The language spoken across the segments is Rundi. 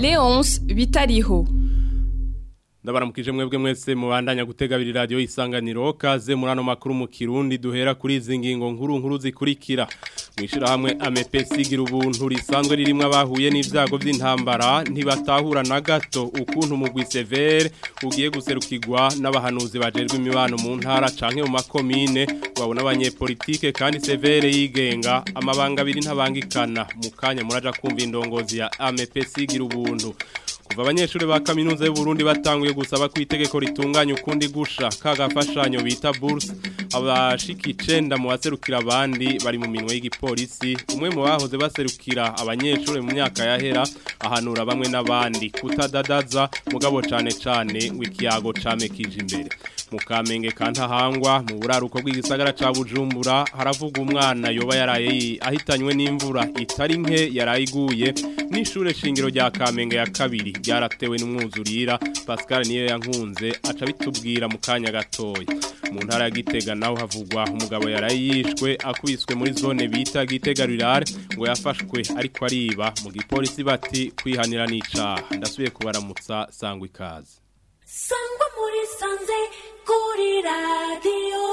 Leonce Bitariho ndabaramukije mwebwe mwese mubandanya gutegabira radio isanganiro kaze murano makuru mu Kirundi duhera kuri izi ngingo nkuru nkuru zikurikira mwishira hamwe AMPC gira ubuntu risanzwe ririmwe abahuye n'ivyago vy'intambara ntibatahura na gato ukuntu mugwi severe ugiye guserukirwa n'abahanuzi bajejwe imibano mu ntara canke mu makomine babona abanyepolitike kandi severe yigenga amabanga abiri ntabangikana mu kanya muraja kumva indongozi ya AMPC gira ubuntu kuva abanyeshuri ba kaminuza y'u Burundi batanguye gusaba ko itegeko ritunganya ukundi gusha kagafashanyo bita bourse abashika icenda mu baserukira abandi bari mu minwe y'igipolisi umwe mu bahoze baserukira abanyeshuri mu myaka yahera ahanura bamwe n'abandi kutadadaza mugabo cane cane ngo ikiyago camekije imbere mu kamenge kantahangwa mu buraruko bw'igisagara ca Bujumbura haravuga umwana yoba yaraye ahitanywe n'imvura itari nke yarayiguye n'ishure shingiro rya kamenge ya kabiri ryaratewe n'umwuzurira Pascal niyo yankunze aca bitubwira mu kanya gatoya mu ntara ya Gitega naho havugwa umugabo yarayishwe akubiswe muri zone bita Gitega Rurare ngo yafashwe ariko ariba mu gipolisi bati kwihanira n'icaha ndasubiye kubaramutsa sangwa ikaze sangwa muri sanze kuri radiyo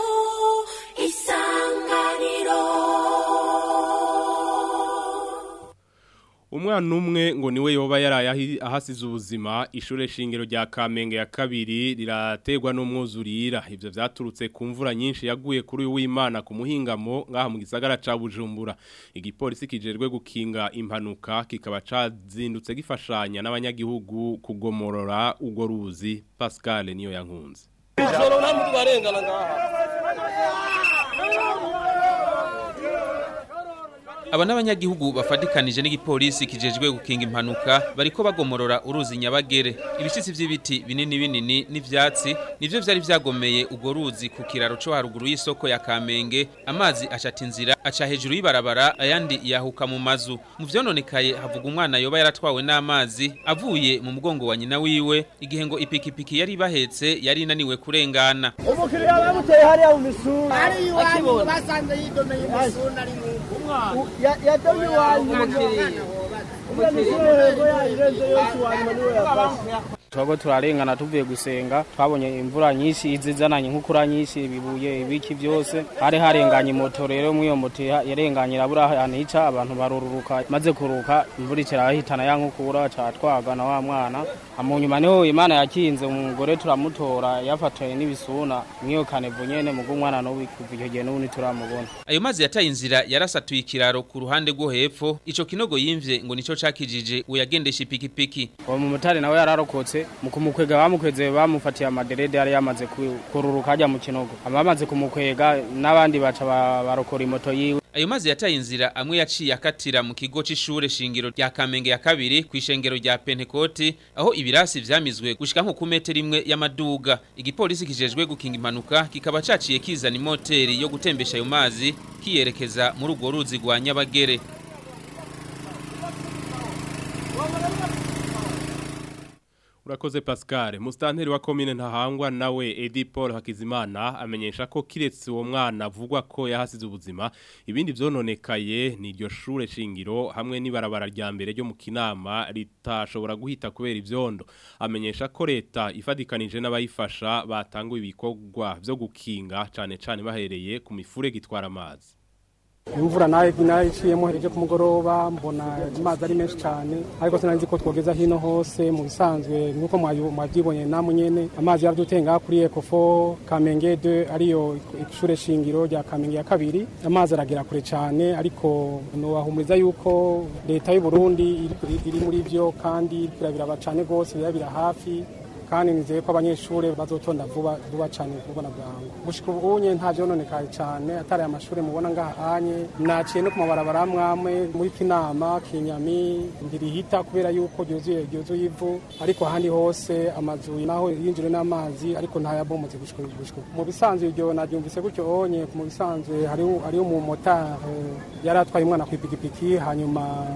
isanganiro Umwana umwe ngo niwe yoba yaraye ahasize ubuzima ishure shingiro rya Kamenge ya kabiri rirategwa n'umwuzurira ivyo vyaturutse ku mvura nyinshi yaguye kuri uyu w'Imana ku muhingamo ngaha mu gisagara ca Bujumbura igipolisi kijerwe gukinga impanuka kikaba cazindutse gifashanya n'abanyagihugu kugomorora ugo ruzi Pascal niyo yankunze Ijoro nta muntu barengana ngaha Aba n'abanyagihugu bafatikanije n'igipolisi kijejwe gukinga impanuka bariko bagomorora uruzi nyabagere ibishitsi vy'ibiti binini binini n'ivyatsi nivyo vyari vyagomeye ugo ruzi ku kiraro co haruguru y'isoko ya Kamenge amazi acata inzira aca hejuru y'ibarabara ayandi yahuka mu mazu mu vyononekaye havuga umwana yoba yaratwawe n'amazi avuye mu mugongo wa nyina wiwe igihe ngo ipikipiki yari bahetse yari inaniwe kurengana umukiriya bamuteye hariya mu misura ari iwanyu basanze yidomeye umusuna ari mu yadomye iwanyu umukiriya umwana misura hego yayirenze yose iwanyu niwe yafashe turabo turarengana tuvuye gusenga twabonye imvura nyinshi izizananye nk'ukura nyinshi ibibuye ibiki byose hari harenganye moto rero muri iyo moto yarenganye irabura ahantu hica abantu barururuka maze kuruka imvura ikirahitana ya nkukura catwaga na wa mwana mu nyuma niho imana yakinze umugore turamutora yafatiwe n'ibisuna mwiyo kanevu nyene mugo umwana n'ubu kuva icyo gihe n'ubu ntituramubona ayo mazi yataye inzira yarasatuye ikiraro ku ruhande rwo hepfo ico kinogo yimvye ngo nico cakijije uyagendesha ipikipiki uwo mumotari nawe yararokotse mu kumukwega bamukweze bamufatiye amaderede yari yamaze kururuka ajya mu kinogo abamaze kumukwega n'abandi baca barokora imoto yiwe ayo mazi yataye inzira amwe yaciye akatira mu kigo c'ishure shingiro rya Kamenge ya kabiri kw'ishengero rya Pentecote aho ibirasi vyamizwe gushika nko ku metero imwe y'amaduga igipolisi kijejwe gukinga impanuka kikaba caciye kizana imoteri yo gutembesha ayo mazi kiyerekeza muri urwo ruzi rwa Nyabagere Urakoze Pascal, mustanteri wa komine ntahangwa nawe Edi Paul Hakizimana amenyesha ko kiretse uwo mwana avugwa ko yahasize ubuzima ibindi vyononekaye ni iryo shure shingiro hamwe n'ibarabara rya mbere ryo mu kinama ritashobora guhita kubera ivyondo amenyesha ko leta ifadikanije n'abayifasha batanguye ibikorwa vyo gukinga cane cane bahereye ku mifure gitwara amazi imvura nayo iciyemo hereje ku mugoroba mbona amazi ari menshi cyane ariko sinari ko twogeza hino hose mu bisanzwe nk'uko mwabyibonye namwe nyene amazi yaradutenga kuri ekofo kamenge de ariyo ishure shingiro rya kamenge ya kabiri amazi aragera kure cyane ariko nobahumuriza yuko leta y'u Burundi iri muri byo kandi birabiraba cyane rwose birabira hafi kandi nizeye ko abanyeshuri bazotonda vuba vuba cyane kubona bwangu gushika ubunye nta vyononekaye cyane atari amashuri mubona ngahanye naciye no ku mabarabara amwe muri kinama kinyami ndirihita kubera yuko ryuzuye ryuzuye ivu ariko ahandi hose amazu naho yinjire n'amazi ariko ntayabomotse gushika gushika mu bisanzwe iryo naryumvise gutyo onye mu bisanzwe hariho hariho mu motari yari atwaye umwana ku ipikipiki hanyuma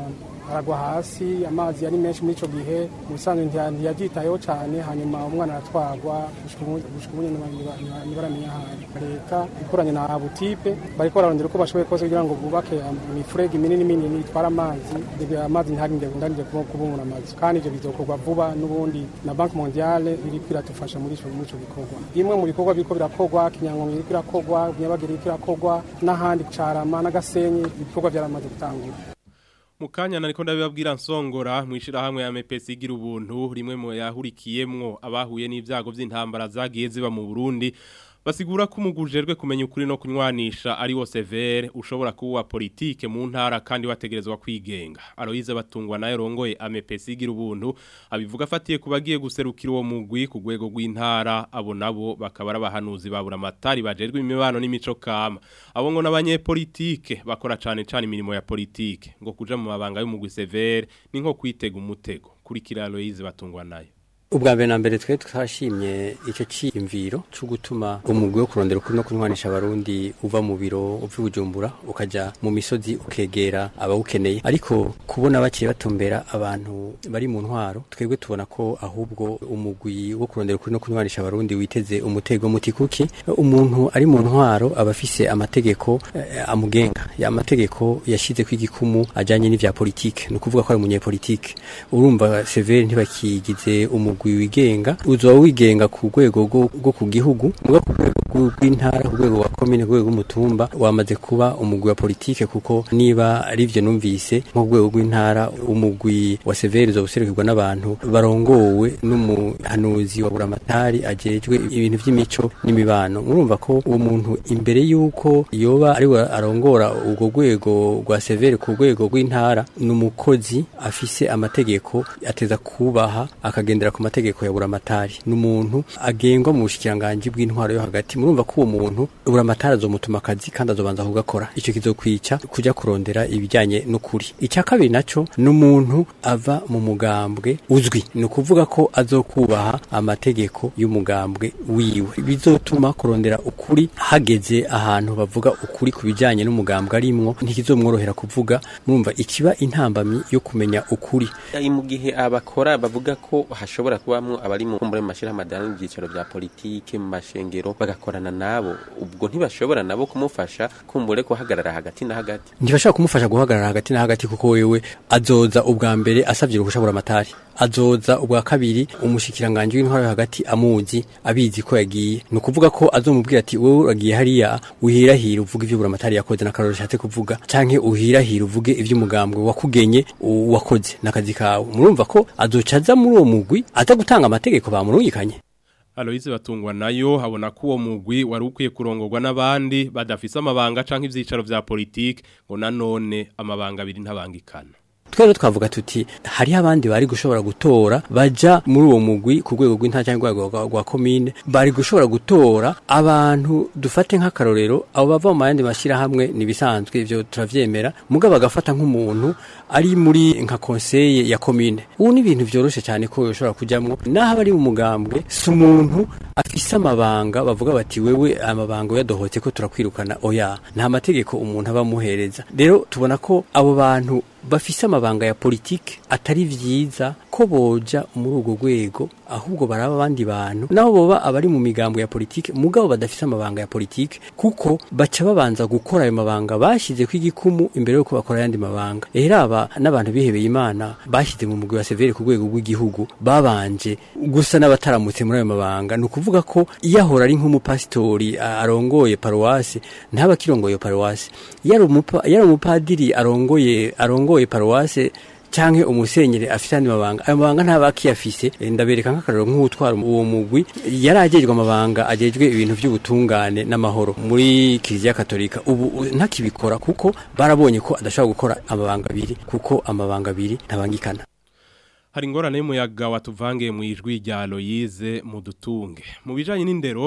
aragwa hasi amazi yari menshi muri ico gihe mu bisanzwe ntiya- ntiyavyitayeho cane hanyuma umwana aratwagwa gushika ubu gushika ubu nyene ntiba- ntiba- ntibaramenya ahari leta ikoranye na abutipe bariko bararondera uko bashoboye kose kugira ngo bubake imifurege minini minini itwara amazi kugira amazi ntarinde ndarinde kubungura amazu kandi ivyo bizokorwa vuba n'ubundi na banki mondiale iriko iradufasha muri ico muri ico gikorwa bimwe mu bikorwa biriko birakorwa kinyangongo iriko irakorwa nyabagiri iriko irakorwa n'ahandi carama n'agasenyi ibikorwa vyaramaze gutangura Mukanya nariko ndabibabwira nsongora mwishira hamwe ya MPS igira ubuntu rimwe mu yahurikiyemwo abahuye n'ivyago vy'intambara zagiye ziba mu Burundi basigura ko umugujejwe kumenya ukuri no kunywanisha ari wo severe ushobora kuba politike mu ntara kandi bategerezwa kwigenga Aloise batungwa nayo rongoye AMPS igira ubuntu abivuga afatiye kubagiye guserukira uwo mugwi ku rwego rw'intara abo nabo bakaba ari abahanuzi babura amatari bajejwe imibano n'imico kama abo ngo n'abanyepolitike bakora cane cane imirimo ya politike ngo kuja mu mabanga y'umugwi severe ni nko kwitega umutego kurikira Aloise batungwa nayo ubwa mbere na mbere twe twashimye icyo cyiyumviro cyo gutuma umugwi wo kurondera ukuri no kunywanisha abarundi uva mu biro uva i bujumbura ukajya mu misozi ukegera abawukeneye ariko kubona baciye batumbera abantu bari mu ntwaro twebwe tubona ko ahubwo umugwi wo kurondera ukuri no kunywanisha abarundi witeze umutego muti kuki umuntu ari mu ntwaro aba afise amategeko eh, amugenga ya mategeko yashize ku igikumu ajanye n'ivya politike ni ukuvuga ko ari umunyepolitike urumva severe ntibakigize umugwi wigenga uzoba wigenga ku rwego rwo rwo ku gihugu muga ku rwego rw'u- rw'intara ku rwego rwa komine ku rwego rw'umutumba wamaze kuba umugwi wa politike kuko niba ari vyo numvise nko ku rwego rw'intara umugwi wa severe uzoba userukirwa n'abantu barongowe n'umuhanuzi wa buramatari ajejwe ibintu vy'imico n'imibano murumva ko uwo muntu imbere y'uko yoba ari we arongora urwo rwego rwa severe ku rwego rw'intara ni umukozi afise amategeko ateza kubaha akagendera ku mategeko ya buramatari ni umuntu agengwa mu bushikiranganji bw'intwaro yo hagati murumva ko uwo muntu buramatari azomutuma akazi kandi azobanza kugakora ico kizokwica kuja kurondera ibijanye n'ukuri icya kabiri naco ni umuntu ava mu mugambwe uzwi ni ukuvuga ko azokubaha amategeko y'umugambwe wiwe bizotuma kurondera ukuri hageze ahantu bavuga ukuri ku bijanye n'umugambwe arimwo ntikizomworohera kuvuga murumva ikiba intambamyi yo kumenya ukuri Ari mu gihe abakora bavuga ko hashobora kubamwo abari mu kumbure mu mashirahamwe adana n'ibyicaro bya politike mu mashengero bagakorana nabo ubwo ntibashobora nabo kumufasha kumbure guhagarara hagati na hagati ntibashaka kumufasha guhagarara hagati na hagati kuko wewe azoza ubwa mbere asabye uruhusha buramatari azoza ubwa kabiri umushikiranganje w'intwaro yo hagati amuzi abizi ko yagiye ni ukuvuga ko azomubwira ati wowe uragiye hariya uhirahira uvuge ivyo buramatari yakoze n'akaroro ashatse kuvuga canke uhirahira uvuge ivyo umugambwe wakugenye u- wakoze n'akazi kawe murumva ko azoca aza muri uwo mugwi aza gutanga amategeko bamurungikanye Aloise batungwa nayo habona ko uwo mugwi wari ukwiye kurongorwa n'abandi badafise amabanga canke ivyicaro vya politike ngo nanone amabanga abiri ntabangikana twero twavuga tuti hariho abandi bari gushobora gutora baja muri uwo mugwi ku rwego rw'intara cyangwa urwego rwa- rwa komine bari gushobora gutora abantu dufate nk'akarorero abo bava mu yandi mashyirahamwe nibisanzwe ivyo turavyemera muga bagafata nk'umuntu ari muri nka konseye ya komine ubu ni ibintu vyoroshe cyane ko yoshobora kujamwo naho abari mu mugambwe si umuntu afise amabanga bavuga bati wewe amabanga yadohotse ko turakwirukana oya nta mategeko umuntu aba amuhereza rero tubona ko abo bantu bafise amabanga ya politike atari vyiza ko boja muri urwo rwego ahubwo baraba abandi bantu naho boba abari mu migambo ya politike mugabo badafise amabanga ya politike kuko baca babanza gukora ayo mabanga bashize ku igikumu imbere yuko bakora ayandi mabanga rero aba n'abantu bihebeye imana bashyize mu mugwi wa severe ku rwego rw'igihugu babanje gusa n'abataramutse muri ayo mabanga ni ukuvuga ko iyo ahora ari nk'umupasitori a- arongoye paruwasi ntaba akirongoye iyo paruwasi iyo ari umupa- iyo ari umupadiri arongoye arongoye paruwasi canke umusenyere afise andi mabanga ayo mabanga ntaba akiyafise Eh, ndabereka nk'akarero nk'utwara uwo mugwi yari ajejwe amabanga ajejwe ibintu vy'ubutungane n'amahoro muri kiliziya katolika ubu u- ntakibikora kuko barabonye ko adashobora gukora amabanga abiri kuko amabanga abiri ntabangikana hari ingorane y'umuyaga watuvangiye mu ijwi rya Aloise mu dutunge mu bijanye n'indero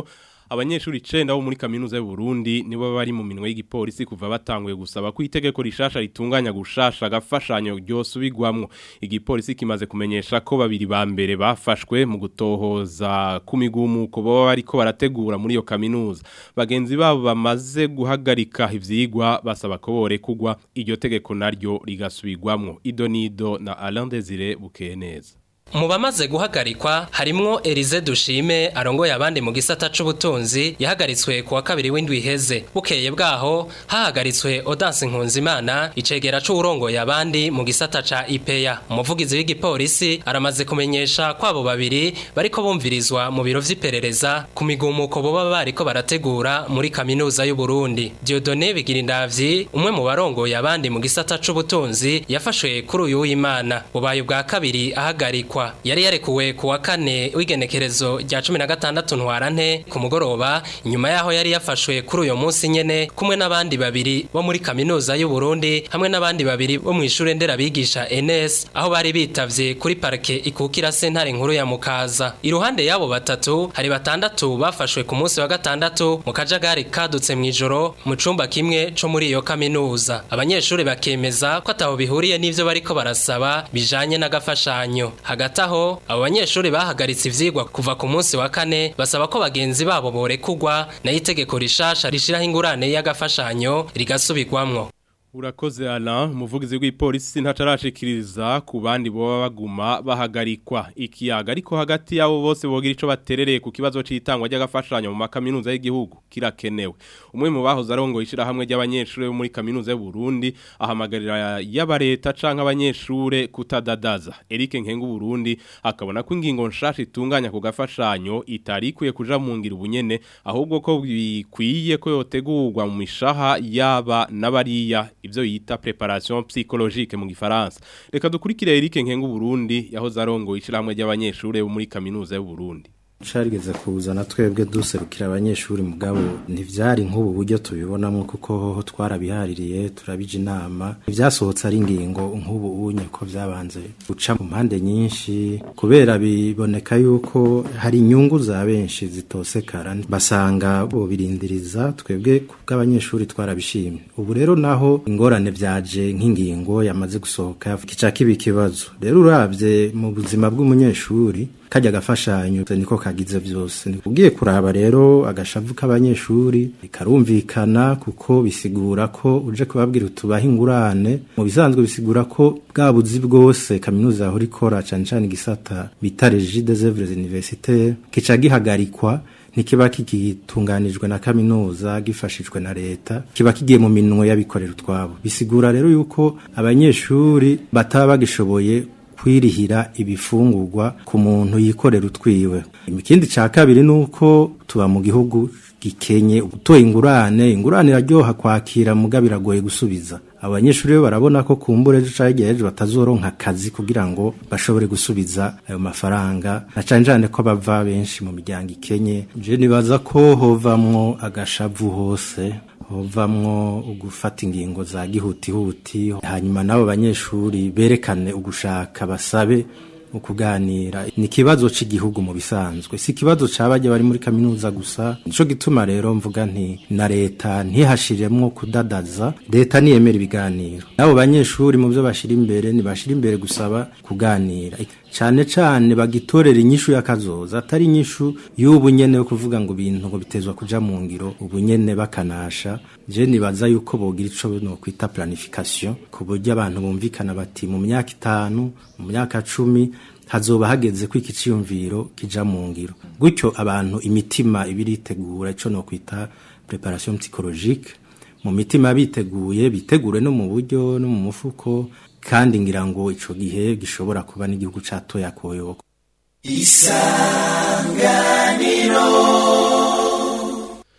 abanyeshuri 9 bo muri kaminuza y'u Burundi nibo bari mu minwe y'igipolisi kuva batanguye gusaba ko itegeko rishasha ritunganya gushasha gafashanyo ryosubigwamwo igipolisi kimaze kumenyesha ko babiri ba mbere bafashwe mu gutohoza ku migumuko baba bariko barategura muri iyo kaminuza bagenzi babo bamaze guhagarika ivyigwa basaba ko bore kugwa iryo tegeko naryo rigasubigwamwo idonido na Alain Desire Bukeneza mu bamaze guhagarikwa harimwo Elize Dushime arongoye abandi mu gisata c'ubutunzi yahagaritswe kuwa kabiri w'indwi iheze bukeye bwaho hahagaritswe Odanse Nkunzimana icegera c'urongoye abandi mu gisata ca IPEA umuvugizi w'igipolisi aramaze kumenyesha kwabo babiri bariko bumvirizwa mu biro vy'iperereza ku migumuko boba bariko barategura muri kaminuza y'u Burundi Dieudonné Bigirindavyi umwe mu barongoye abandi mu gisata c'ubutunzi yafashwe kuri uyu w'Imana bubaye bwa kabiri ahagarikwa yari yarekuwe ku wa kane w'igenekerezo rya cumi na gatandatu ntwarante ku mugoroba nyuma yaho yari yafashwe kuri uyu munsi nyene kumwe n'abandi babiri bo muri kaminuza y'u Burundi hamwe n'abandi babiri bo mu ishure nderabigisha NS aho bari bitavye kuri parke ikukira sentare nkuru ya Mukaza iruhande yabo batatu hari batandatu bafashwe ku munsi wa gatandatu mu kajagari kadutse mu ijoro mu cumba kimwe co muri iyo kaminuza abanyeshuri bakemeza ko ataho bihuriye n'ivyo bariko barasaba bijanye n'agafashanyo hagati aho abo banyeshuri bahagaritse ivyigwa kuva ku munsi wa kane basaba ko bagenzi babo borekugwa nayo itegeko rishasha rishiraho ingurane y'agafashanyo rigasubirwamwo Urakoze Alain umuvugizi w'ipolisi ntacarashikiriza ku bandi boba baguma bahagarikwa ikiyaga ariko hagati yabo bose bogira ico baterereye ku kibazo c'itangwa ry'agafashanyo mu makaminuza y'igihugu kirakenewe umwe mu bahoze arongo ishira hamwe ry'abanyeshuri bo muri kaminuza y'u Burundi ahamagarira y'abareta canke abanyeshure kutadadaza Eric Nkengu Burundi akabona ko ingingo nshasha itunganya ku gafashanyo itari ikwiye kuja mu ngira ubunyene ahubwo ko bikwiye ko yotegurwa mu mishaha yaba n'abariya ibyo yita preparation psychologique mu gifaransa reka dukurikire Eric Nkengu Burundi yahoze arongo ishiramwe ry'abanyeshure bo muri kaminuza y'u Burundi carigeze kuzana twebwe duserukira abanyeshuri mugabo ntivyari nk'ubu buryo tubibonamo kuko hoho twarabihaririye turabije inama ivyasohotse ari ingingo nk'ubu unye ko vyabanze guca mu mpande nyinshi kubera biboneka yuko hari inyungu za benshi zitosekara basanga bobirindiriza twebwe kubw'abanyeshuri twarabishimye ubu rero naho ingorane vyaje nk'ingingo yamaze gusohoka kica kiba ikibazo rero uravye mu buzima bw'umunyeshuri kajya agafashanyo niko kagize byose ugiye kuraba rero agashavu k'abanyeshuri bikarumvikana kuko bisigura ko uje kubabwira utubaha ingurane mu bisanzwe bisigura ko bwa buzi bwose kaminuza yahora ikora cyane cyane igisata bita regi des œuvres universitaires kica gihagarikwa ntikiba kigitunganijwe na kaminuza gifashijwe na leta kiba kigiye mu minwe y'abikorera utwabo bisigura rero yuko abanyeshuri bataba bagishoboye kwirihira ibifungurwa ku muntu yikorera utwiwe ikindi cya kabiri ni uko tuba mu gihugu gikenye utoye ingurane ingurane iraryoha kwakira muga biragoye gusubiza abanyeshuri bo barabona ko kumbure ejo cyangwa igihe ejo batazoronka akazi kugira ngo bashobore gusubiza ayo mafaranga na cyane cyane ko bava benshi mu miryango ikenye je nibaza ko hovamwo agashavu hose hovamwo ugufata ingingo za gihutihuti hanyuma n'abo banyeshuri berekane ugushaka basabe ukuganira ni ikibazo cy'igihugu mu bisanzwe si ikibazo cyabajya bari muri kaminuza gusa nico gituma rero mvuga nti na leta ntihashiremwo kudadaza leta niyemera ibiganiro n'abo banyeshuri mu byo bashira imbere ntibashira imbere gusaba kuganira cyane cyane bagitorera inyishu y'akazoza atari inyishu y'ubu nyene yo kuvuga ngo ibintu ngo bitezwa kuja mu ngiro ubu nyene bakanasha je nibaza yuko bogira ico no kwita planification ku buryo abantu bumvikana bati mu myaka itanu mu myaka cumi hazoba hageze ko iki ciyumviro kija mu ngiro gutyo abantu imitima ibiritegura ico no kwita preparation psychologique mu mitima biteguye bitegure no mu buryo no mu mufuko kandi ngira ngo ico gihe gishobora kuba n'igihugu catoya koyoko isanganiro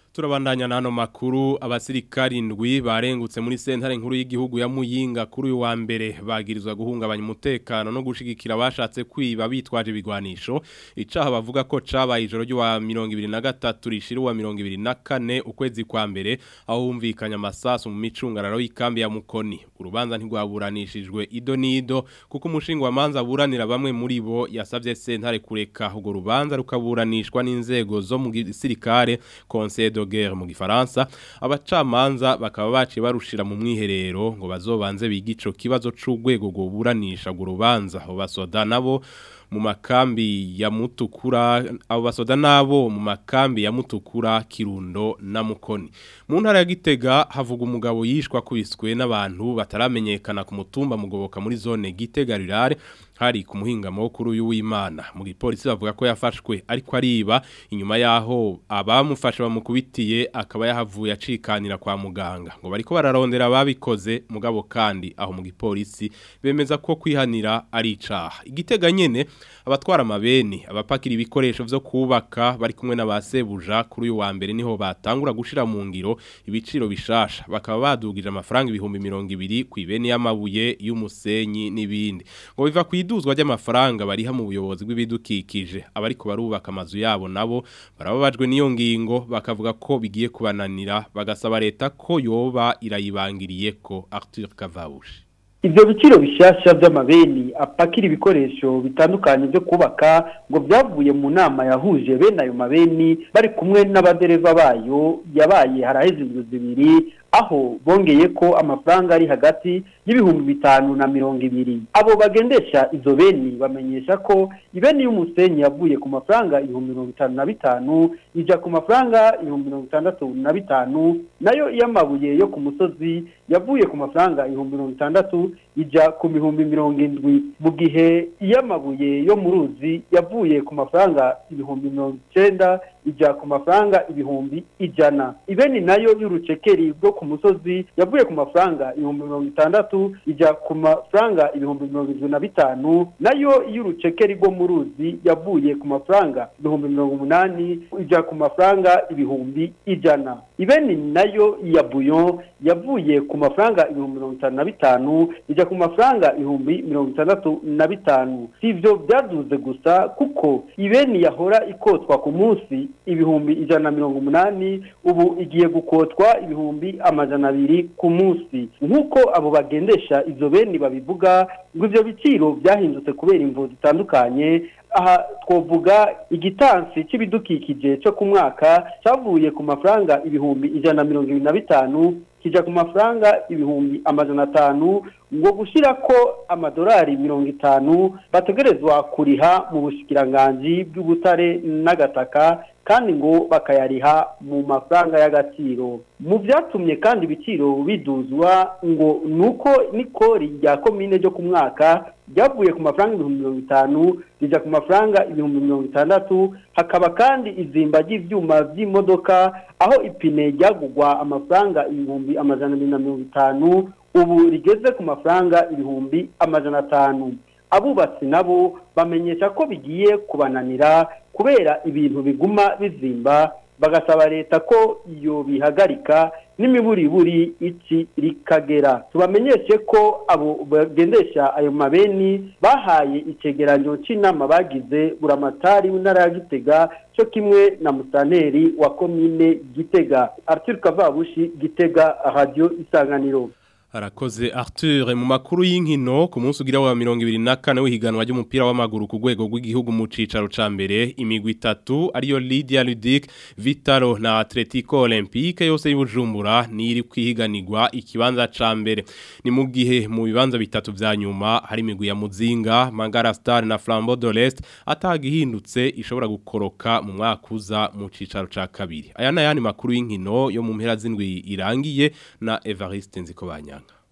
Turabandanya nano makuru abasirikari indwi barengutse muri sentare nkuru y'igihugu ya Muyinga kuri uyu wa mbere bagirizwa guhungabanya umutekano no gushigikira abashatse kwiba bitwaje ibigwanisho icaha bavuga ko cabaye ijoro ryo wa 2023 rishira wa 2024 ukwezi kwa mbere aho humvikanya amasasu mu micungararo y'ikambi ya Mukoni urubanza ntigwaburanishijwe ido nido kuko umushinga wa manza buranira bamwe muri bo yasavye sentare kureka ubwo rubanza rukaburanishwa n'inzego zo mu gisirikare Conseil de guerre mu gifaransa abacamanza bakaba baciye barushira mu mwiherero ngo bazobanze bigico kibazo c'ugwego go buranisha go rubanza abo basoda nabo mu makambi ya mutukura abo basoda nabo mu makambi ya mutukura kirundo na mukoni mu ntara ya gitega havuga umugabo yishwa kubiswe n'abantu bataramenyekana ku mutumba mugoboka muri zone gitega rirare hari ku muhingamo kuri uyu w'Imana mu gipolisi bavuga ko yafashwe ariko ariba inyuma yaho abamufasha bamukubitiye akaba yahavuye acikanira kwa muganga ngo bariko bararondera ababikoze mugabo kandi aho mu gipolisi bemeza ko kwihanira ari icaha igitega nyene abatwara amabeni abapakira ibikoresho vyo kubaka bari kumwe n'abasebuja kuri uyu wa mbere niho batangura gushira mu ngiro ibiciro bishasha bakaba badugije amafaranga ibihumbi 200 ku ibeni y'amabuye y'umusenyi n'ibindi ngo biva ku iduzwa ry'amafaranga bariha mu buyobozi bw'ibidukikije abariko barubaka amazu yabo nabo barababajwe n'iyo ngingo bakavuga ko bigiye kubananira bagasaba leta ko yoba irayibangiriye ko Arthur Kavabushi Ivyo biciro bishasha vy'amabeni apakira ibikoresho bitandukanye byo kubaka ngo vyavuye mu nama yahuje bene ayo mabeni bari kumwe n'abadereva bayo yabaye haraheze indwi zibiri aho bongeye ko amafaranga ari hagati y'ibihumbi bitanu na mirongo ibiri abo bagendesha izo beni bamenyesha ko ibeni y'umusenyi yavuye ku mafaranga ibihumbi mirongo itanu na bitanu ija ku mafaranga ibihumbi mirongo itandatu na bitanu nayo iy'amabuye yo ku musozi yavuye ku mafaranga ibihumbi mirongo itandatu ija ku bihumbi mirongo indwi mu gihe iy'amabuye yo mu ruzi yavuye ku mafaranga ibihumbi mirongo icenda ija ku mafaranga ibihumbi ijana ibeni nayo y'urucekeri bwo ku musozi yavuye ku mafaranga ibihumbi mirongo itandatu ija ku mafaranga ibihumbi mirongo irindwi na bitanu nayo y'urucekeri rwo mu ruzi yavuye ku mafaranga ibihumbi mirongo umunani ija ku mafaranga ibihumbi ijana ibeni nayo ya buyon yavuye ku mafaranga ibihumbi mirongo itanu na bitanu ija ku mafaranga ibihumbi mirongo itandatu na bitanu si ivyo byaduze gusa kuko ibeni yahora ikotwa ku munsi ibihumbi ijana na mirongo umunani ubu igiye gukotwa ibihumbi amajana abiri ku munsi nk'uko abo bagendesha izo beni babivuga ngo ivyo biciro byahindutse kubera imvo zitandukanye aha twovuga igitansi c'ibidukikije cyo ku mwaka cavuye ku mafaranga ibihumbi ijana na mirongo ibiri na bitanu kija ku mafaranga ibihumbi amajana atanu ngo gushira ko amadolari mirongo itanu bategerezwa kuriha mu bushikiranganji bw'ubutare n'agataka kandi ngo bakayariha mu mafaranga y'agaciro mu byatumye kandi ibiciro biduzwa ngo nuko n'ikori rya komine ryo ku mwaka ryavuye ku mafaranga ibihumbi mirongo itanu rija ku mafaranga ibihumbi mirongo itandatu hakaba kandi izimba ry'ivyuma vy'imodoka aho ipine ryagugwa amafaranga ibihumbi amajana abiri na mirongo itanu ubu rigeze ku mafaranga ibihumbi amajana atanu abubatsi nabo bamenyesha ko bigiye kubananira kubera ibintu biguma bizimba bagasaba leta ko iyo bihagarika n'imiburiburi iki rikagera tubamenyeshe ko abo bagendesha ayo mabeni bahaye icegeranyo c'inama bagize buramatari w'intara ya gitega cyo kimwe na musaneri wa komine gitega arthur kavabushi gitega radio isanganiro Harakoze Arthur mu makuru y'inkino ku munsi ugira wa 2024 w'ihiganwa ry'umupira w'amaguru ku rwego rw'igihugu mu cicaro ca mbere imigwi itatu ariyo Lydia Ludic Vitalo na Atletico Olympique yose y'Ubujumbura niri kwihiganirwa ikibanza ca mbere ni mu gihe mu bibanza bitatu vya nyuma hari imigwi ya Muzinga Mangara Star na Flambeau de l'Est atagihindutse ishobora gukoroka mu mwaka uza mu cicaro ca kabiri aya na yani makuru y'inkino yo mu mpera z'indwi irangiye na Evariste Nzikobanya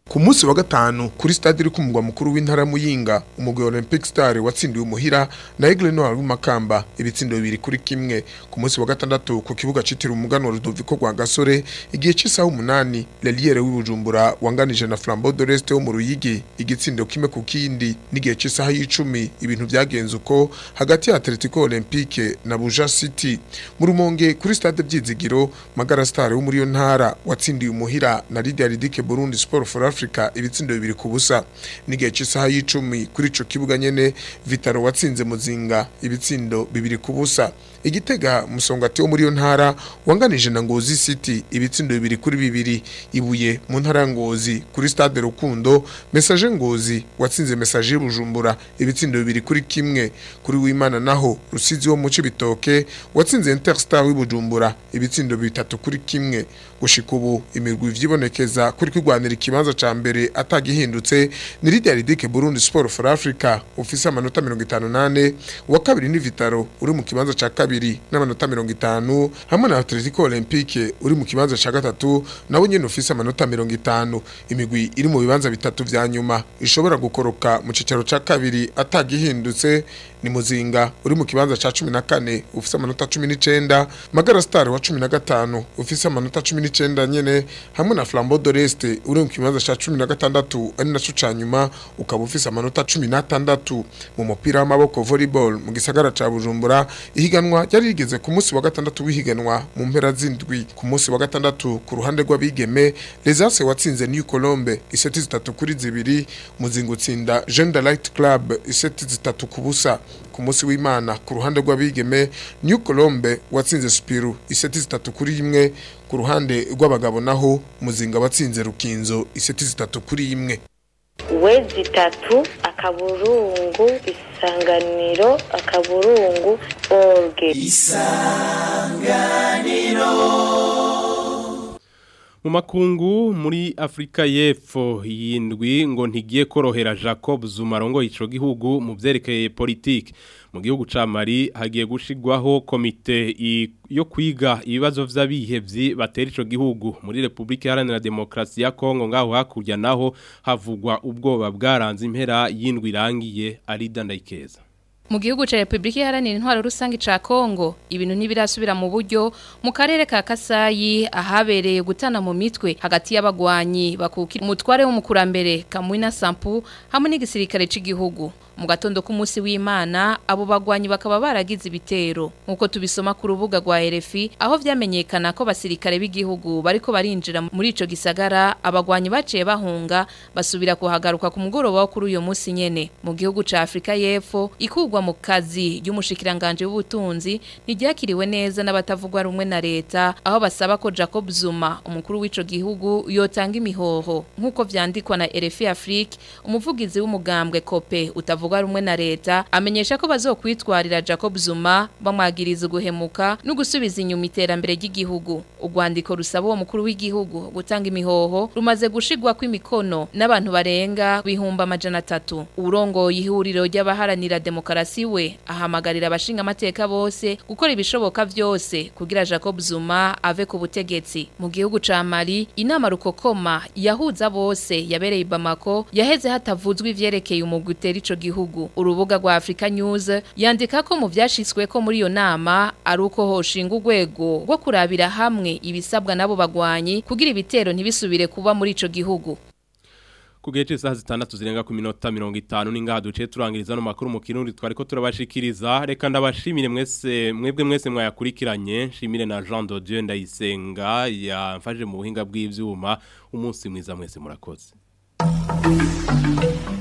ku munsi wa gatanu kuri stade iri ku mugwa mukuru w'intara Muyinga umugwi wa Olympic Star watsindiwe umuhira na Aigle Noir w'imakamba ibitsindo bibiri kuri kimwe ku munsi wa gatandatu ku kibuga citiriwe umuganwa Rudoviko rwa Gasore igihe cy'isaha umunani Leliere w'ibujumbura wanganije na Flambeau de l'Est wo mu Ruyigi igitsindo kimwe ku kindi n'igihe cy'isaha y'icumi ibintu byagenze uko hagati ya Atletico Olympique na Buja City mu rumonge kuri stade byizigiro Magara Star wo muri yo ntara watsindiye umuhira na Lydia Ridike Burundi Sport for Africa ibitsindo bibiri ku busa n'igihe cy'isaha y'icumi kuri ico kibuga nyene Vitaro watsinze muzinga ibitsindo bibiri ku busa igitega musongati wo muri yo ntara wanganije na Ngozi City ibitsindo bibiri kuri bibiri ibuye mu ntara ya Ngozi kuri stade Rukundo Message Ngozi watsinze Message Bujumbura ibitsindo bibiri kuri kimwe kuri w'Imana naho Rusizi wo mu Cibitoke watsinze Interstar w'ibujumbura ibitsindo bitatu kuri kimwe gushika ubu imirwi vyibonekeza kuri kwigwanira ikibanza ca mbere atagihindutse ni Lydia Ridike Burundi Sport for Africa ufise amanota 58 wa kabiri ni Vitaro uri mu kibanza ca kabiri n'amanota 50 hamwe na Atletico Olympique uri mu kibanza ca gatatu nawe nyene ufise amanota 50 imigwi iri mu bibanza bitatu vya nyuma ishobora gukoroka mu cicaro ca kabiri atagihindutse ni muzinga uri mu kibanza ca 14 ufise amanota 19 Magara Star wa 15 ufise amanota 19 nyene hamwe na Flambeau de l'Est uri mu kibanza ca 16 ari naco ca nyuma ukaba ufise amanota 16 mu mupira w'amaboko volleyball mu gisagara ca Bujumbura ihiganwa ryari rigeze ku munsi wa gatandatu w'ihiganwa mu mpera z'indwi ku munsi wa gatandatu ku ruhande rw'abigeme Les Arcs watsinze New Colombe iseti zitatu kuri zibiri muzinga utsinda Jeune de Light Club iseti zitatu ku busa ku munsi w'Imana ku ruhande rw'abigeme New Colombe watsinze Spiru iseti zitatu kuri imwe ku ruhande rw'abagabo naho muzinga watsinze Rukinzo iseti zitatu kuri imwe wezi itatu akaburungu isanganiro akaburungu orge mu makungu muri Afrika y'Epfo yindwi ngo ntigiye korohera Jacob Zuma rongo ico gihugu mu vyerekeye politique mu gihugu ca Mali hagiye gushigwaho komite yo kwiga ibibazo vy'abihevyi batera ico gihugu muri Republika Iharanira Demokarasi ya Kongo ngaho hakurya naho havugwa ubwoba bwaranze impera yindwi irangiye ari dandayikeza mu gihugu ca Republika Iharanira Intwaro Rusangi ca Kongo ibintu ntibirasubira mu buryo mu karere ka Kasayi ahabereye gutana mu mitwe hagati y'abagwanyi bakukira umutware w'umukurambere Kamwina Sampu hamwe n'igisirikare c'igihugu mu gatondo k'umunsi w'Imana abo bagwanyi bakaba baragize ibitero nkuko tubisoma ku rubuga rwa RFI aho vyamenyekana ko basirikare b'igihugu bariko barinjira muri ico gisagara abagwanyi baciye bahunga basubira kuhagaruka ku mugoroba wo kuri uyo munsi nyene mu gihugu ca Afrika y'Epfo ikugwa mu kazi y'umushikiranganje w'ubutunzi ntiryakiriwe neza n'abatavugwa rumwe na leta aho basaba ko Jacob Zuma umukuru w'ico gihugu yotanga imihoho nkuko vyandikwa na RFI Afrique umuvugizi w'umugambwe Kope utavuga rumwe na leta amenyesha ko bazokwitwarira Jacob Zuma bamwagiriza guhemuka no gusubiza inyuma iterambere ry'igihugu urwandiko rusaba uwo mukuru w'igihugu gutanga imihoho rumaze gushigwa kw'imikono n'abantu barenga bihumba amajana atatu urongoye ihuriro ry'abaharanira demokarasi we ahamagarira abashinga amateka bose gukora ibishoboka vyose kugira Jacob Zuma ave ku butegetsi mu gihugu ca Mali inama rukokoma yahuza bose yabereye Bamako yaheze hatavuzwe ivyerekeye umugwi utera ico gihugu urubuga rwa Africa News yandika ko mu vyashitswe ko muri iyo nama ari uko hoshinga urwego rwo kurabira hamwe ibisabwa nabo bagwanyi kugira ibitero ntibisubire kuba muri ico gihugu Kugeje isaha zitandatu zirenga ku minota 50 ningaha duce turangiriza no makuru mu kirundi twariko turabashikiriza reka ndabashimire mwese mwebwe mwese mwayakurikiranye nshimire na Jean de Dieu ndayisenga yamfaje mu buhinga bw'ivyuma umunsi mwiza mwese murakoze